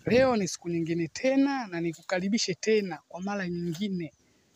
Leo ni siku nyingine tena na nikukaribishe tena kwa mara nyingine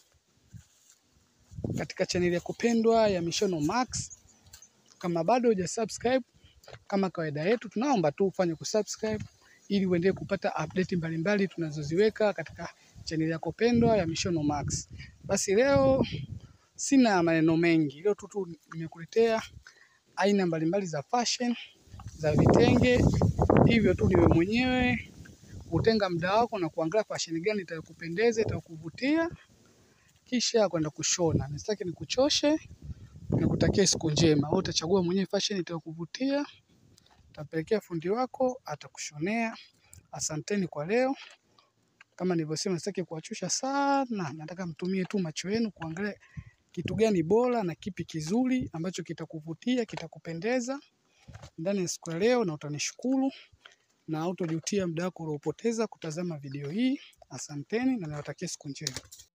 katika chaneli ya kupendwa ya Mishono Max. Kama bado hujasubscribe, kama kawaida yetu, tunaomba tu ufanye kusubscribe ili uendelee kupata update mbalimbali tunazoziweka katika chaneli yako pendwa ya Mishono Max. Basi leo sina maneno mengi, leo tu tu nimekuletea aina mbalimbali za fashion za vitenge, hivyo tu niwe mwenyewe kutenga muda wako na kuangalia fashion gani itakupendeza, itakuvutia, kisha kwenda kushona. Nisitaki nikuchoshe, nikutakie siku njema. Wewe utachagua mwenyewe fashion itakuvutia, utapelekea fundi wako, atakushonea. Asanteni kwa leo. Kama nilivyosema, sitaki kuwachosha sana, nataka mtumie tu macho yenu kuangalia kitu gani bora na kipi kizuri ambacho kitakuvutia, kitakupendeza ndani ya siku ya leo, na utanishukuru na hautojutia muda wako uliopoteza kutazama video hii. Asanteni na niwatakie siku njema.